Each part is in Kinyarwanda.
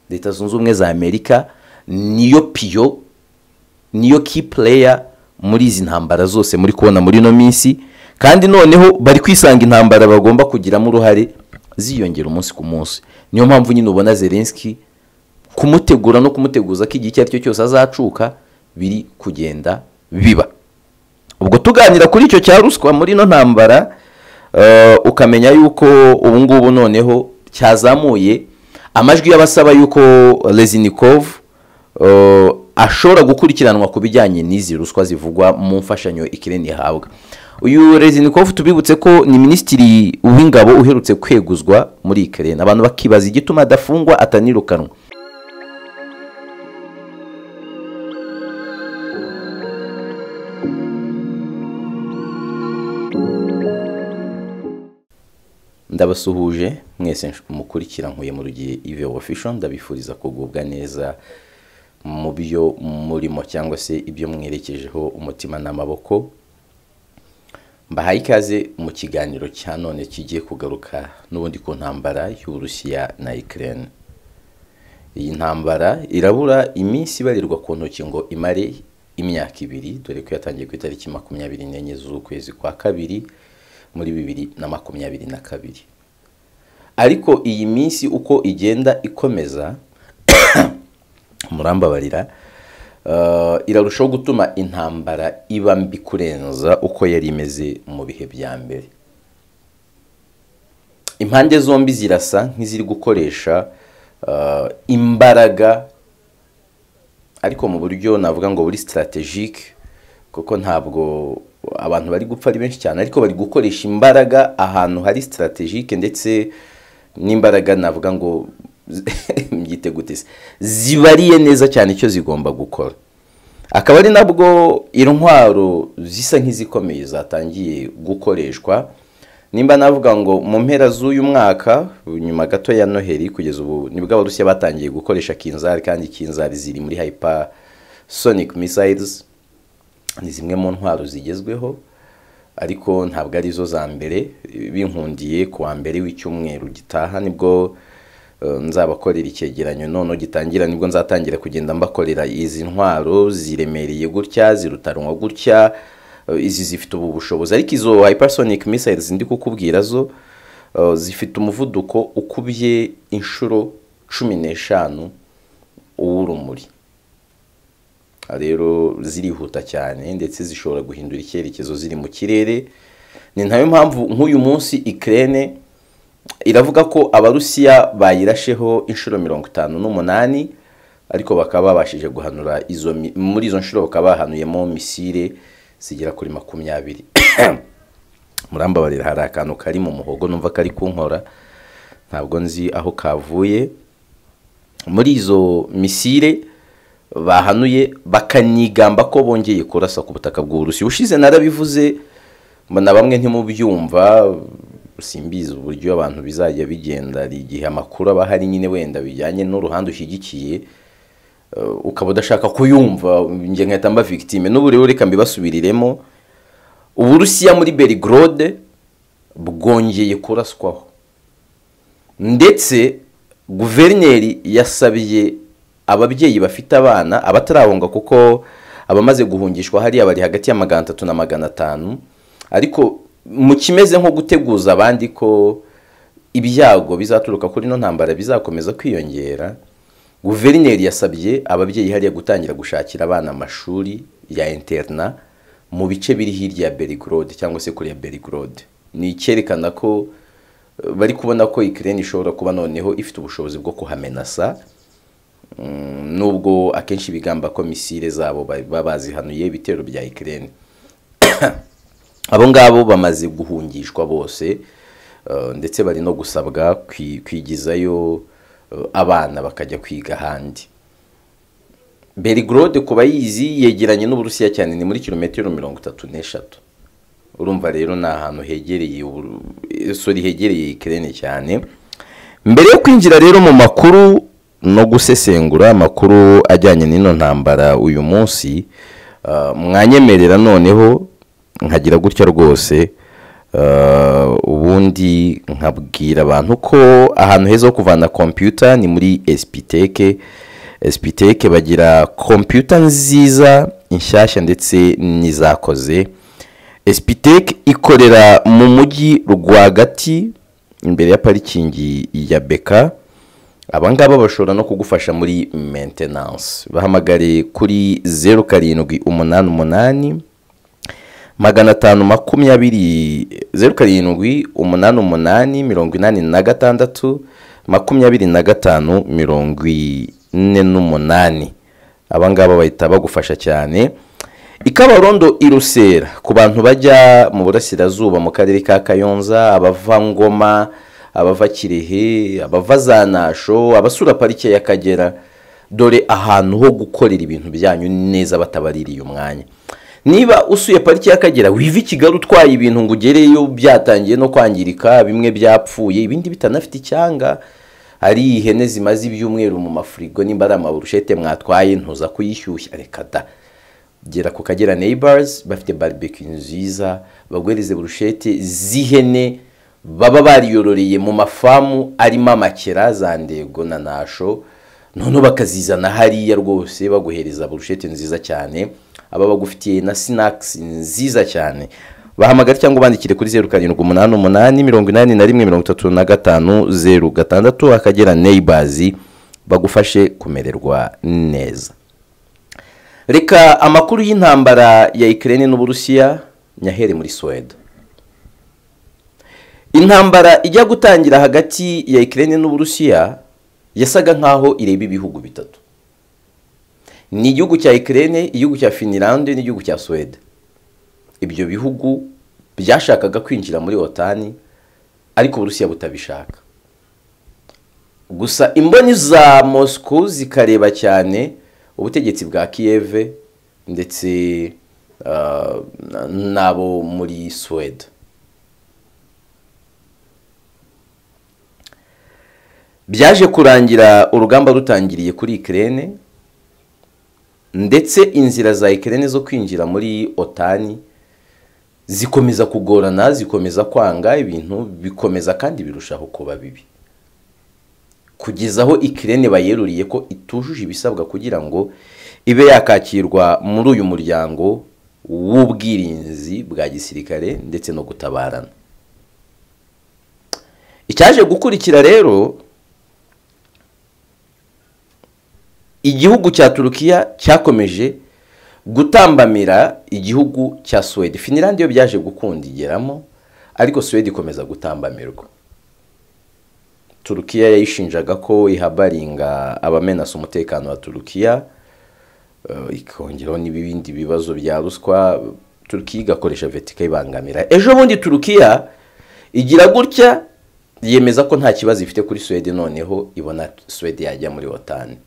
leta zunze ubumwe za amerika niyo piyo niyo ki pureya muri izi ntambara zose muri kubona muri ino minsi kandi noneho bari kwisanga intambara bagomba kugiramo uruhare ziyongera umunsi ku munsi niyo mpamvu nyine ubona zelenski kumutegura no kumuteguza ko igihe icyo ari cyo cyose azacuka biri kugenda biba ubwo tuganira kuri icyo cya ruswa muri ino ntambara eh, ukamenya yuko ubu ngubu noneho cyazamuye amajwi y'abasaba yuko rezinikov ashobora gukurikiranwa ku bijyanye n'izi ruswa zivugwa mu mfashanyo ikirere ihabwa uyu rezinikov tubibutse ko ni minisitiri w'ingabo uherutse kweguzwa muri ikirere abantu bakibaza igituma adafungwa atanirukanwa ndabasuhuje mwese nsh- mukurikira nkuye mu rugihe ive official ndabifuriza kugubwa neza mu byo murimo cyangwa se ibyo mwerekejeho umutima n'amaboko mbahaye ikaze mu kiganiro cya none kigiye kugaruka n'ubundi ku ntambara y'uburusiya na ikirere iyi ntambara irabura iminsi ibarirwa ku ntoki ngo imare imyaka ibiri dore ko yatangiye ku itariki makumyabiri n'enye z'ukwezi kwa kabiri muri bibiri na makumyabiri na kabiri ariko iyi minsi uko igenda ikomeza murambabarira eh, irarushaho gutuma intambara iba mbi kurenza uko yari imeze mu bihe bya mbere impande zombi zirasa nk'iziri gukoresha eh, imbaraga ariko mu buryo navuga ngo buri sitarategike kuko ntabwo abantu bari gupfa ari benshi cyane ariko bari gukoresha imbaraga ahantu hari sitarategike ndetse n'imbaraga navuga ngo mbyite gute se zibariye neza cyane icyo zigomba gukora akaba ari nabwo intwaro zisa nk'izikomeye zatangiye gukoreshwa nimba navuga ngo mu mpera z'uyu mwaka nyuma gato ya noheli kugeza ubu nibwo abarusiya batangiye gukoresha kinzari kandi kinzari ziri muri hyper sonic missiles ni zimwe mu ntwaro zigezweho ariko ntabwo ari zo za mbere binkundiye ku wa mbere w'icyumweru gitaha nibwo eh, nzabakorera icyegeranyo noneho gitangira nibwo nzatangira kugenda mbakorera izi ntwaro ziremereye gutya zirutanwa gutya eh, izi zifite ubu bushobozi ariko izo hypersonic missiles ndi kukubwira zo eh, zifite umuvuduko ukubye inshuro cumi n'eshanu uw'urumuri rero zirihuta cyane ndetse zishobora guhindura icyerekezo ziri mu kirere ni nayo mpamvu nk'uyu munsi ikirere iravuga ko abarusiya bayirasheho inshuro mirongo itanu n'umunani ariko bakaba babashije guhanura izo mi- muri izo nshuro bakaba bahanuyemo misire zigera kuri makumyabiri murambabarira hari akantu kari mu muhogo numva kari kunkora ntabwo nzi aho kavuye muri izo misire bahanuye bakanigamba ko bongeye kurasa ku butaka bw'uburusiya ushize narabivuze mbona bamwe ntimubyumva simbizi uburyo abantu bizajya bigenda hari igihe amakuru aba ahari nyine wenda bijyanye n'uruhande ushyigikiye eh, ukaba udashaka kuyumva njye nkahita mba victime n'ubu rero reka mbibasubiriremo uburusiya muri berigrode bwongeye kuraswaho ndetse guverineri yasabiye ababyeyi bafite abana abatarahunga kuko abamaze guhungishwa hariya bari hagati ya magana atatu na magana atanu ariko mu kimeze nko guteguza abandi ko ibyago bizaturuka kuri ino ntambara bizakomeza kwiyongera guverineri yasabye ababyeyi hariya gutangira gushakira abana amashuri ya interna mu bice biri hirya ya berigrode cyangwa se kure ya berigrode ni icyerekana ko eh, bari kubona ko ikirere ishobora kuba noneho ifite ubushobozi bwo kuhamenasa Mm, nubwo akenshi bigamba ko misile zabo ba- baba bazihanuye ibitero bya ikirere abo ngabo bamaze guhungishwa bose eh, ndetse bari no gusabwa kwi- kwigizayo eh, abana bakajya kwiga ahandi berigrode ku bayizi yegeranye n'uburusiya cyane ni muri kilometero mirongo itatu n'eshatu urumva rero ni ahantu hegereye Uburu- eh, sorry hegereye ikirere cyane mbere yo kwinjira rero mu makuru no gusesengura amakuru ajyanye n'ino ntambara uyu munsi ah, mwanyemerera noneho nkagira gutya rwose Uh, ubundi nkabwira abantu ko ahantu heza ho kuvana kompiyuta ni muri esipiteke esipiteke bagira kompiyuta nziza inshyashya ndetse n'izakoze esipiteke ikorera mu mujyi rwagati imbere ya parikingi ya beka abangaba bashobora no kugufasha muri mentenanse bahamagare kuri zeru karindwi umunani umunani magana atanu makumyabiri zeru karindwi umunani umunani mirongo inani na gatandatu makumyabiri na gatanu mirongo ine n'umunani abangaba bahita bagufasha cyane ikabarondo irusera ku bantu bajya mu burasirazuba mu karere ka kayonza abava ngoma abava kirehe abava za nasho abasura parike y'akagera dore ahantu ho gukorera ibintu byanyu neza batabaririye umwanya niba usuye parike y'akagera wiva i kigali utwaye ibintu ngo ugereyo byatangiye no kwangirika bimwe byapfuye ibindi bitanafite icyanga hari ihene zimaze ibyumweru mu mafurigo nimba ari amaburushete mwatwaye ntuza kuyishyushya reka da gera ku kagera neyibazi bafite baribeki nziza bagwereze burushete z'ihene baba bariyororeye mu mafamu arimo amakera za ndego na nasho noneho bakazizana hariya rwose baguhereza burushete nziza cyane aba bagufitiye na sinakisi nziza cyane bahamagara cyangwa ubandikire kuri zeru karindwi umunani umunani mirongo inani na rimwe mirongo itatu na gatanu zeru gatandatu akagera neyibazi bagufashe kumererwa neza reka amakuru y'intambara ya ikirere n'uburusiya nyahere muri suwede intambara ijya gutangira hagati ya ikirere n'uburusiya yasaga nk'aho ireba ibihugu bitatu ni igihugu cya ikirere igihugu cya finilande n'igihugu cya suwede ibyo bihugu byashakaga kwinjira muri otani ariko uburusiya butabishaka gusa imboni za mosco zikareba cyane ubutegetsi bwa kiyeve ndetse n'abo muri suwede byaje kurangira urugamba rutangiriye kuri ikirere ndetse inzira za ikirere zo kwinjira muri otani zikomeza kugorana zikomeza kwanga ibintu bikomeza kandi birushaho kuba bibi kugeza aho ikirere bayeruriye ko itujuje ibisabwa kugira ngo ibe yakakirwa muri uyu muryango w'ubwirinzi bwa gisirikare ndetse no gutabarana icyaje gukurikira rero igihugu cya turukiya cyakomeje gutambamira igihugu cya suwede finirandi yo byaje gukundigeramo ariko suwede ikomeza gutambamirwa turukiya yayishinjaga ko ihabaringa abamenasa umutekano wa turukiya ikongeraho n'ibindi bibazo bya ruswa turukiya igakoresha vetika ibangamira ejo bundi turukiya igira gutya yemeza ko nta kibazo ifite kuri suwede noneho ibona suwede yajya muri otani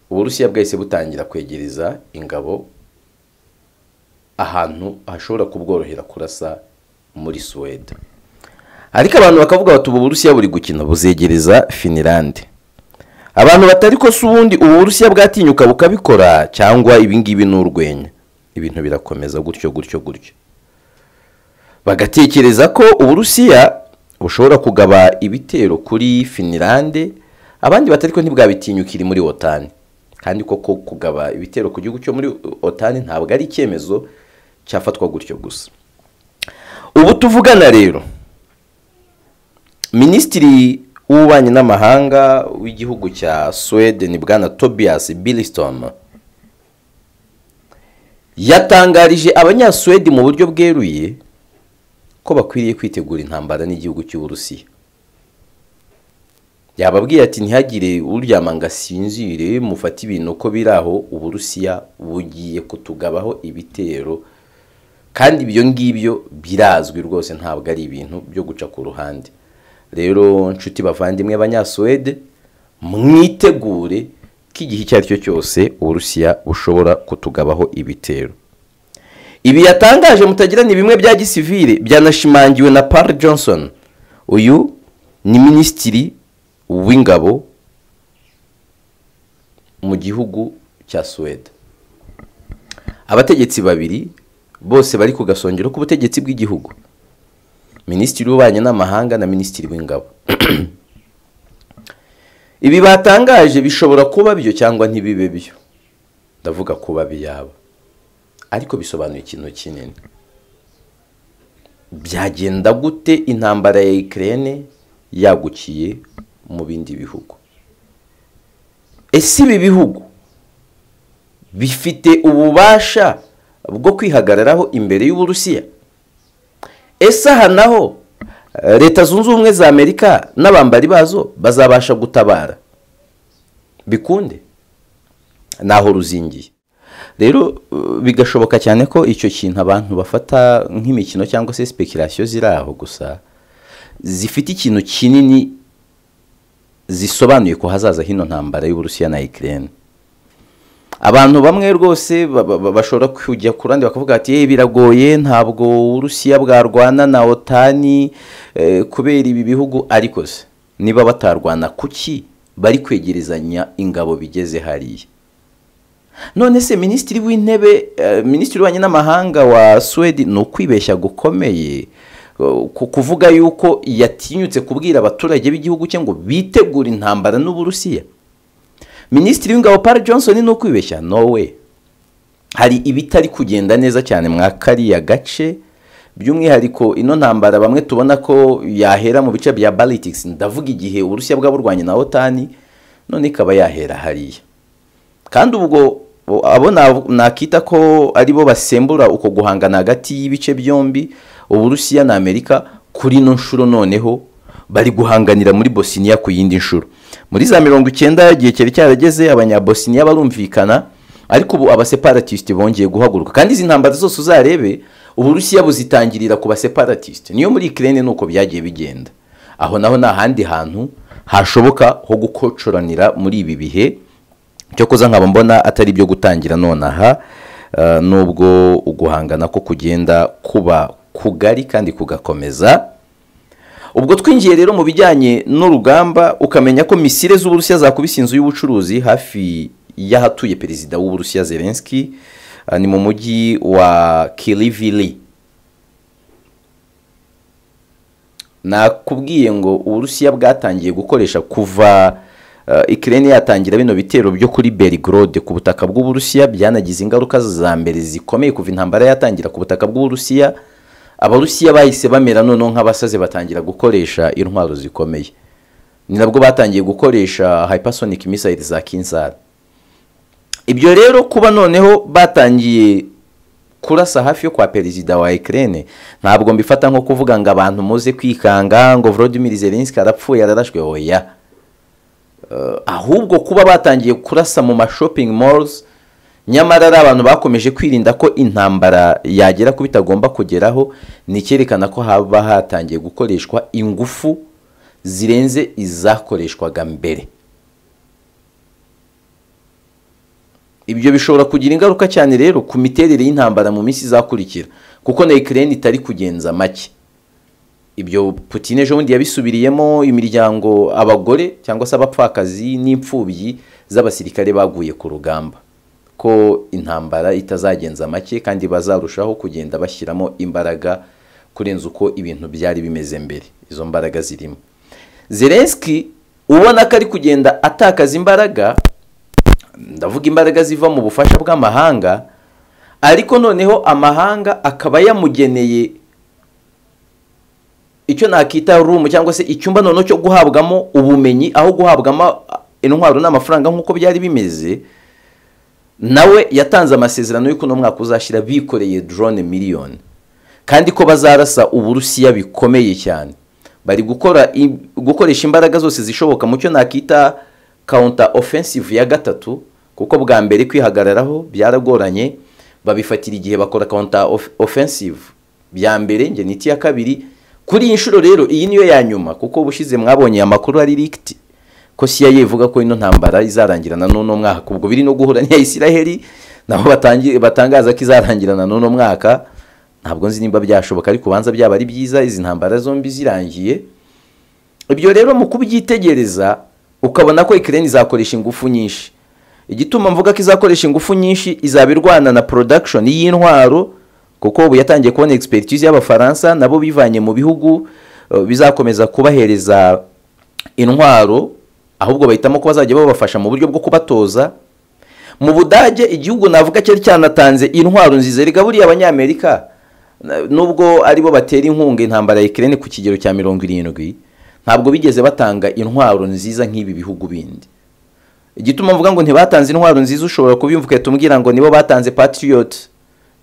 uburusiya bwahise butangira kwegereza ingabo ahantu hashobora kubworohera kurasa muri suwede ariko abantu bakavuga bati ubu burusiya buri gukina buzegereza finirande abantu batari ko si ubundi ubu burusiya bwatinyuka bukabikora cyangwa ibingibi ni urwenya ibintu birakomeza gutyo gutyo gutyo bagatekereza ko uburusiya bushobora kugaba ibitero kuri finirande abandi batari ko ntibwabitinyukire muri otani kandi koko kugaba ibitero ku gihugu cyo muri otani ntabwo ari icyemezo cyafatwa gutyo gusa ubu tuvugana rero minisitiri w'ububanyi n'amahanga w'igihugu cya suwede ni bwana tobias biliston yatangarije abanyasuwedi mu buryo bweruye ko bakwiriye kwitegura intambara n'igihugu cy'uburusiya yababwiye ati ntihagire uryama ngo asinzire mufate ibintu uko biri aho uburusiya bugiye kutugabaho ibitero kandi ibyo ngibyo birazwi rwose ntabwo ari ibintu byo guca ku ruhande rero nshuti bavandimwe abanyasuwede mwitegure ko igihe icyo ari cyo cyose uburusiya bushobora kutugabaho ibitero ibi yatangaje mutagira ni bimwe bya gisivire byanashimangiwe na Paul johnson uyu ni minisitiri w'ingabo mu gihugu cya suwede abategetsi babiri bose bari ku gasongero k'ubutegetsi bw'igihugu minisitiri w'ububanyi n'amahanga na minisitiri w'ingabo ibi batangaje bishobora kuba byo cyangwa ntibibe byo ndavuga kuba biyaba ariko bisobanuye ikintu kinini byagenda gute intambara ya ikirere yagukiye mu bindi bihugu ese ibi bihugu bifite ububasha bwo kwihagararaho imbere y'uburusiya ese aha naho leta zunze ubumwe za amerika n'abambari bazo bazabasha gutabara bikunde naho ruzingiye rero bigashoboka cyane ko icyo kintu abantu bafata nk'imikino cyangwa se sipekirasiyo ziri aho gusa zifite ikintu kinini zisobanuye ko hazaza hino ntambara y'uburusiya na ikirere abantu bamwe rwose bashobora kujya ku ruhande bakavuga ati biragoye ntabwo uburusiya bwarwana na otani kubera ibi bihugu ariko se niba batarwana kuki bari kwegerezanya ingabo bigeze hariya none se minisitiri w'intebe minisitiri w'ububanyi n'amahanga wa suwedi ni ukwibeshya gukomeye kuvuga yuko yatinyutse kubwira abaturage b'igihugu cye ngo bitegure intambara n'uburusiya minisitiri w'ingabo Paul johnson ni ukwibeshya nowe hari ibitari kugenda neza cyane mwa kariya gace by'umwihariko ino ntambara bamwe tubona ko yahera mu bice bya baritix ndavuga igihe uburusiya bwaba burwanya na otani none ikaba yahera hariya kandi ubwo abo nakita ko aribo basembura uko guhangana hagati y'ibice byombi uburusiya na amerika kuri ino nshuro noneho bari guhanganira muri bosiniya ku yindi nshuro muri za mirongo icyenda igihe cyari cyarageze abanyabosiniya barumvikana ariko ubu abaseparatisite bongeye guhaguruka kandi izi ntambara zose uzarebe uburusiya buzitangirira ku baseparatisite niyo muri ikirere ni uko byagiye bigenda aho naho ni ahandi hantu hashoboka ho gukocoranira muri ibi bihe cyo kuza nkaba mbona atari ibyo gutangira nonaha nubwo uguhangana ko kugenda kuba kugari kandi kugakomeza ubwo twinjiye rero mu bijyanye n'urugamba ukamenya ko misire z'uburusiya zakubise inzu y'ubucuruzi hafi y'ahatuye perezida w'uburusiya zelenski ni mu mujyi wa kiriviri nakubwiye ngo uburusiya bwatangiye gukoresha kuva ikirere yatangira bino bitero byo kuri berigorode ku butaka bw'uburusiya byanagize ingaruka za mbere zikomeye kuva intambara yatangira ku butaka bw'uburusiya abarusiya bahise bamera noneho nk'abasaze batangira gukoresha intwaro zikomeye ni nabwo batangiye gukoresha hypersonic missile za kinsara ibyo rero kuba noneho batangiye kurasa hafi yo kwa perezida wa ikirere ntabwo mbifata nko kuvuga ngo abantu muze kwikanga ngo Volodymyr Zelensky arapfuye ararashwe oya ahubwo kuba batangiye kurasa mu mashopingi malls nyamara ari abantu bakomeje kwirinda ko intambara yagera ku bitagomba kugeraho ni icyerekana ko haba hatangiye gukoreshwa ingufu zirenze izakoreshwaga mbere ibyo bishobora kugira ingaruka cyane rero ku miterere y'intambara mu minsi izakurikira kuko na ikirere itari kugenza make ibyo Putin ejo bundi yabisubiriyemo imiryango abagore cyangwa se abapfakazi n'imfubyi z'abasirikare baguye ku rugamba ko intambara itazagenza make kandi bazarushaho kugenda bashyiramo imbaraga kurenza uko ibintu byari bimeze mbere izo mbaraga zirimo Zelensky ubona ko ari kugenda atakaza imbaraga ndavuga imbaraga ziva mu bufasha bw'amahanga ariko noneho amahanga akaba yamugeneye icyo nakita rumu cyangwa se icyumba noneho cyo guhabwamo ubumenyi aho guhabwamo intwaro n'amafaranga nk'uko byari bimeze nawe yatanze amasezerano y'uko uno mwaka uzashyira bikoreye drone miliyoni kandi ko bazarasa uburusiya bikomeye cyane bari gukora gukoresha imbaraga zose zishoboka mu cyo nakita counter offensive ya gatatu kuko bwa mbere kwihagararaho byaragoranye babifatira igihe bakora counter offensive bya mbere njye n'iti ya kabiri kuri iyi nshuro rero iyi niyo ya nyuma kuko ubushize mwabonye amakuru ari rikiti ko siya ivuga ko ino ntambara izarangirana n'uno mwaka ubwo biri no guhura n'iya isiraheli nabo batangaza ko izarangirana n'uno mwaka ntabwo nzi nimba byashoboka ariko ubanza byaba ari byiza izi ntambara zombi zirangiye ibyo rero mu kubyitegereza ukabona ko ikirere izakoresha ingufu nyinshi igituma mvuga ko izakoresha ingufu nyinshi izaba irwana na production y'intwaro kuko ubu yatangiye kubona egisperitize y'abafaransa nabo bivanye mu bihugu eh, bizakomeza kubahereza intwaro ahubwo bahitamo ko bazajya babafasha mu buryo bwo kubatoza mu budage igihugu navuga cyari cyanatanze intwaro nziza rigaburiye abanyamerika Na- nubwo aribo batera inkunga intambara ya Ukraine ku kigero cya mirongo irindwi ntabwo bigeze batanga intwaro nziza nk'ibi bihugu bindi igituma mvuga ngo ntibatanze intwaro nziza ushobora kubyumva ugahita umbwira ngo nibo batanze patriot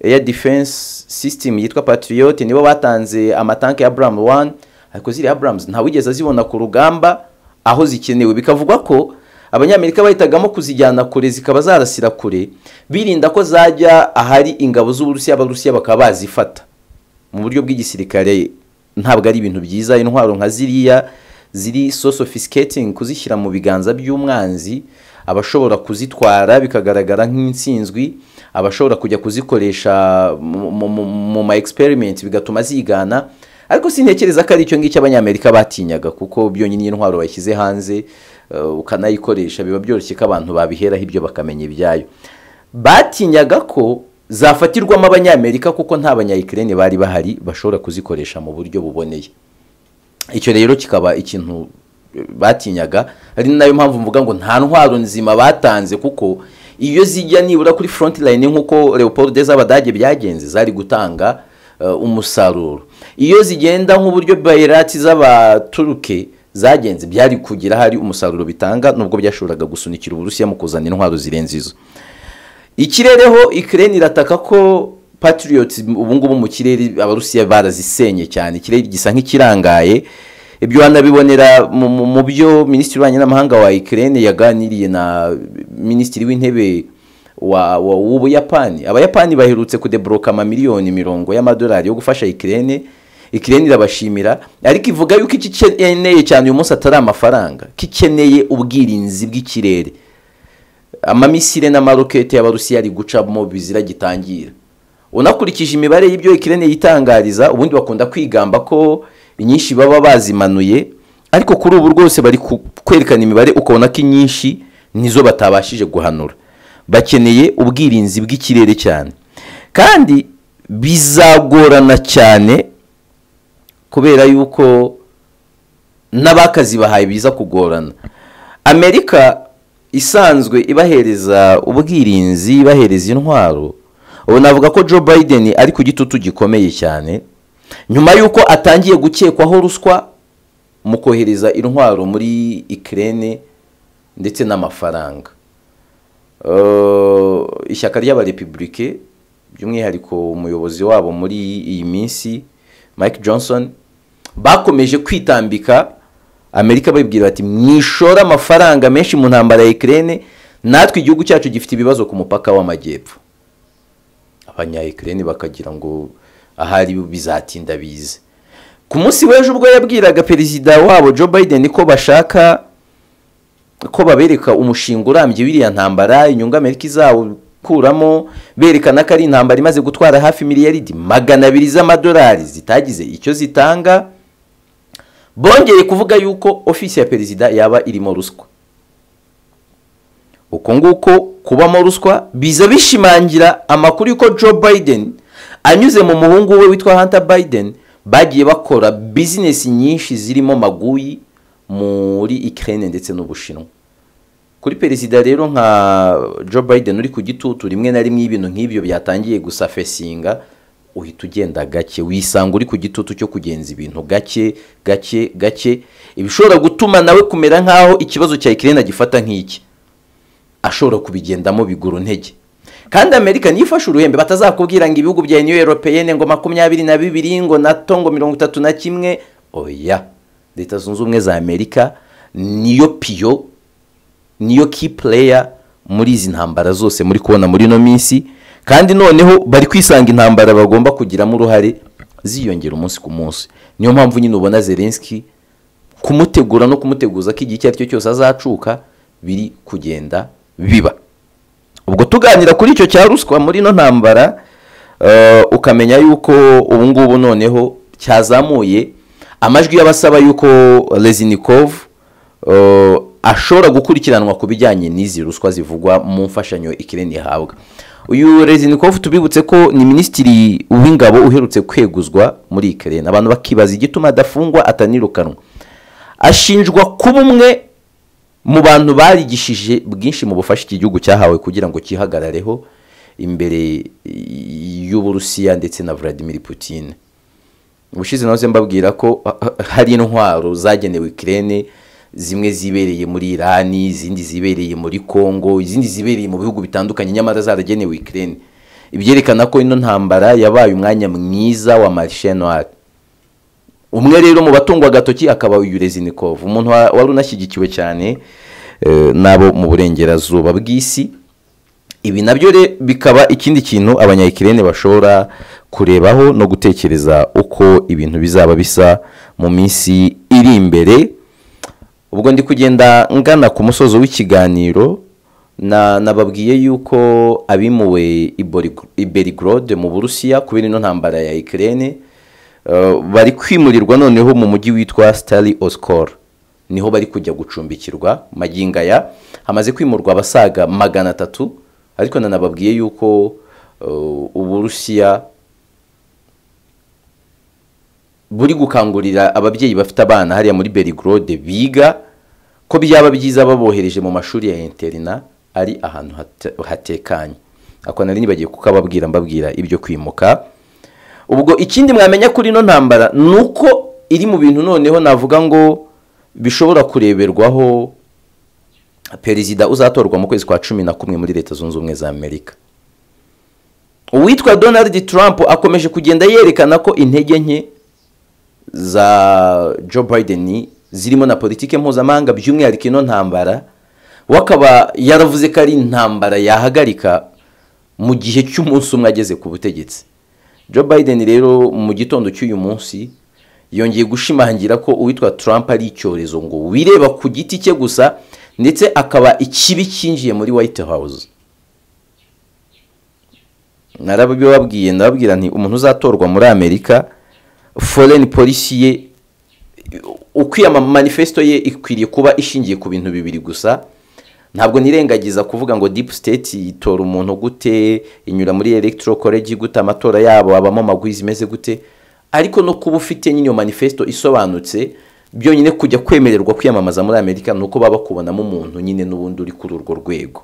air defense system yitwa patriot nibo batanze amatanki ya abram 1 ariko ziriya abrams ntawigeze azibona ku rugamba aho zikenewe bikavugwa ko abanyamerika bahitagamo kuzijyana kure zikaba zarasira kure birinda ko zajya ahari ingabo z'uburusiya abarusiya bakaba bazifata mu buryo bw'igisirikare ntabwo ari ibintu byiza intwaro nka ziriya ziri so sophisticating kuzishyira mu biganza by'umwanzi abashobora kuzitwara bikagaragara nk'intsinzwi abashobora kujya kuzikoresha mu- mu- mu- mu ma experiment bigatuma zigana ariko sintekereza ko ari icyo ngicyo abanyamerika batinyaga kuko byonyine iyo intwaro bayishyize hanze eh, ukanayikoresha biba byoroshye ko abantu babiheraho ibyo bakamenya ibyayo batinyaga ko zafatirwamo abanyamerika kuko nta banyayikirene bari bahari bashobora kuzikoresha mu buryo buboneye icyo rero kikaba ikintu eh, batinyaga ari nayo mpamvu mvuga ngo nta ntwaro nzima batanze kuko iyo zijya nibura kuri front line nk'uko leopold z'abadage byagenze zari gutanga eh, umusaruro iyo zigenda nk'uburyo bayirati z'abaturuke zagenze byari kugira hari umusaruro bitanga nubwo byashoboraga gusunikira uburusiya mu kuzana intwaro zirenze izo ikirereho ikirere irataka ko patriots ubu ngubu mu kirere abarusiya barazisenye cyane ikirere gisa nk'ikirangaye ibyo wanabibonera mu- mu- mu byo minisitiri w'ububanyi n'amahanga wa ikirere yaganiriye na minisitiri w'intebe wa- wa- w'ubuyapani abayapani baherutse kudeboroka amamiliyoni mirongo y'amadolari yo gufasha ikirere ikirere irabashimira ariko ivuga yuko icyo ikeneye cyane uyu munsi atari amafaranga ko ikeneye ubwirinzi bw'ikirere amamisire n'amarokete y'abarusiya ari gucamo bizira gitangira unakurikije imibare y'ibyo ikirere yitangariza ubundi bakunda kwigamba ko inyinshi baba bazimanuye ariko kuri ubu rwose bari ku- kwerekana imibare ukabona ko inyinshi nizo batabashije guhanura bakeneye ubwirinzi bw'ikirere cyane kandi bizagorana cyane kubera yuko n'abakazibahaye biza kugorana amerika isanzwe ibahereza ubwirinzi ibahereza intwaro ubu navuga ko joe biden ari ku gitutu gikomeye cyane nyuma y'uko atangiye gukekwaho ruswa mu kohereza intwaro muri ikirere ndetse n'amafaranga Eh, ishyaka ry'abarepubulike by'umwihariko umuyobozi wabo muri iyi minsi mike johnson bakomeje kwitambika amerika babibwira bati mwishore amafaranga menshi mu ntambara ya ikirere natwe igihugu cyacu gifite ibibazo ku mupaka w'amajyepfo abanyayikirene bakagira ngo ahari bizatinda bize ku munsi w'ejo ubwo yabwiraga perezida wabo joe biden ko bashaka ko babereka umushinga urambye w'iriya ntambara inyungu amerika izawukuramo berekana ko ari intambara imaze gutwara hafi miliyaridi magana abiri z'amadolari zitagize icyo zitanga bongeye kuvuga yuko ofisi ya perezida yaba irimo ruswa uko nguko kubamo ruswa biza bishimangira amakuru y'uko joe biden anyuze mu muhungu we witwa hunter biden bagiye bakora bizinesi nyinshi zirimo maguyi muri ikirere ndetse n'ubushinwa kuri perezida rero nka joe biden uri ku gitutu rimwe na rimwe iyo ibintu nk'ibyo byatangiye gusafesinga uhita ugenda gake wisanga uri ku gitutu cyo kugenza ibintu gake gake gake ibishobora gutuma nawe kumera nk'aho ikibazo cya ikirere agifata nk'iki ashobora kubigendamo biguru ntege kandi amerika niyo ifashe uruhembe batazakubwira ngo ibihugu bya uniyo europeyene ngo makumyabiri na bibiri ngo nato ngo mirongo itatu na kimwe oya leta zunze ubumwe za amerika niyo piyo niyo key player muri izi ntambara zose muri kubona muri ino minsi kandi noneho bari kwisanga intambara bagomba kugiramo uruhare ziyongera umunsi ku munsi niyo mpamvu nyine ubona zelenski kumutegura no kumuteguza ko igihe icyo ari cyo cyose azacuka biri kugenda biba ubwo tuganira kuri icyo cya ruswa muri ino ntambara eh, ukamenya yuko ubu ngubu noneho cyazamuye amajwi y'abasaba yuko rezinikov ashobora gukurikiranwa ku bijyanye n'izi ruswa zivugwa mu mfashanyo ikirere ihabwa uyu rezinikovu tubibutse ko ni minisitiri w'ingabo uherutse kweguzwa muri ikerena abantu bakibaza igituma adafungwa atanirukanwa ashinjwa kuba umwe mu bantu barigishije bwinshi mu bufasha iki gihugu cyahawe kugira ngo cyihagarareho imbere y'uburusiya ndetse na vladimir putin ubushize nawe mbabwira ko hari intwaro zagenewe ikirere zimwe zibereye muri irani izindi zibereye muri congo izindi zibereye mu bihugu bitandukanye nyamara zaragenewe ikirere ibyerekana ko ino ntambara yabaye umwanya mwiza wa marishe noire umwe rero mu batungwa agatoki akaba uyu rezinikovu umuntu wari unashyigikiwe cyane n'abo mu burengerazuba bw'isi ibi nabyo bikaba ikindi kintu abanyayikirere bashobora kurebaho no gutekereza uko ibintu bizaba bisa mu minsi iri imbere ubwo ndi kugenda ngana ku musozo w'ikiganiro nababwiye yuko abimuwe iberigrode mu burusiya kubera ino ntambara ya ikirere bari kwimurirwa noneho mu mujyi witwa sitari osikoro niho bari kujya gucumbikirwa aya hamaze kwimurwa abasaga magana atatu ariko nanababwiye yuko uburusiya buri gukangurira ababyeyi bafite abana hariya muri berigrode biga ko byaba byiza babohereje mu mashuri ya interina ari ahantu hatekanye ako nari nibagiye kukababwira mbabwira ibyo kwimuka ubwo ikindi mwamenya kuri ino ntambara ni uko iri mu bintu noneho navuga ngo bishobora kureberwaho perezida uzatorwa mu kwezi kwa cumi na kumwe muri leta zunze ubumwe za amerika uwitwa donald trump akomeje kugenda yerekana ko intege nke za joe biden zirimo na politiki mpuzamahanga by'umwihariko ino ntambara we akaba yaravuze ko ari intambara yahagarika mu gihe cy'umunsi umwe ageze ku butegetsi Joe Biden rero mu gitondo cy'uyu munsi yongeye gushimangira ko uwitwa Trump ari icyorezo ngo wireba ku giti cye gusa ndetse akaba ikibi cyinjiye muri White House narabibabwiye ndababwira nti umuntu uzatorwa muri Amerika foreign policy ye ukwiyama manifesto ye ikwiriye kuba ishingiye ku bintu bibiri gusa ntabwo nirengagiza kuvuga ngo deep state itora umuntu gute inyura muri electoral college gute amatora yabo abamo amagwizi imeze gute ariko no kuba ufite nyine iyo manifesto isobanutse byonyine kujya kwemererwa kwiyamamaza muri amerika ni uko baba bakubonamo umuntu nyine n'ubundi uri kuri urwo rwego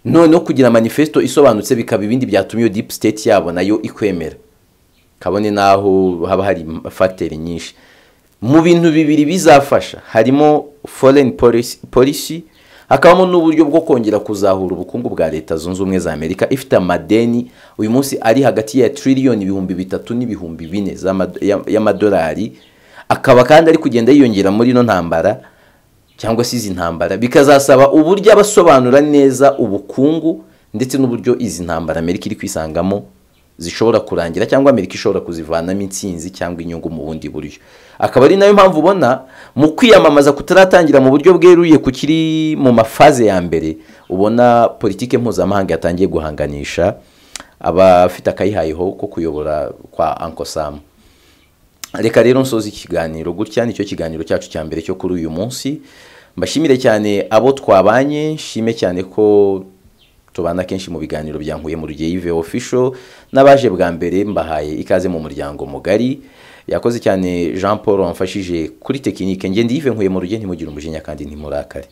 noneho kugira manifesto isobanutse bikaba ibindi byatumye iyo deep state yabo nayo ikwemera kabone n'aho haba hari fateri nyinshi mu bintu bibiri bizafasha harimo foreign policy hakabamo n'uburyo bwo kongera kuzahura ubukungu bwa leta zunze ubumwe za amerika ifite amadeni uyu munsi ari hagati ya tiririyoni ibihumbi bitatu n'ibihumbi bine y'amadolari akaba kandi ari kugenda yiyongera muri ino ntambara cyangwa se izi ntambara bikazasaba uburyo abasobanura neza ubukungu ndetse n'uburyo izi ntambara amerika iri kwisangamo zishobora kurangira cyangwa amerika ishobora kuzivanamo intsinzi cyangwa inyungu mu bundi buryo akaba ari nayo mpamvu ubona mu kwiyamamaza kutaratangira mu buryo bweruye ku kiri mu mafaze ya mbere ubona politiki mpuzamahanga yatangiye guhanganisha abafite akayihayeho ko kuyobora kwa anko samu reka rero nsoza ikiganiro gutya nicyo kiganiro cyacu cya mbere cyo kuri uyu munsi mbashimire cyane abo twabanye nshime cyane ko tubana kenshi mu biganiro byankuye mu rugiye official n'abaje bwa mbere mbahaye ikaze mu muryango mugari yakoze cyane jean paul wamfashije kuri tekinike ngende yive nkuye mu rugiye ntimugire umujinya kandi ntimurakare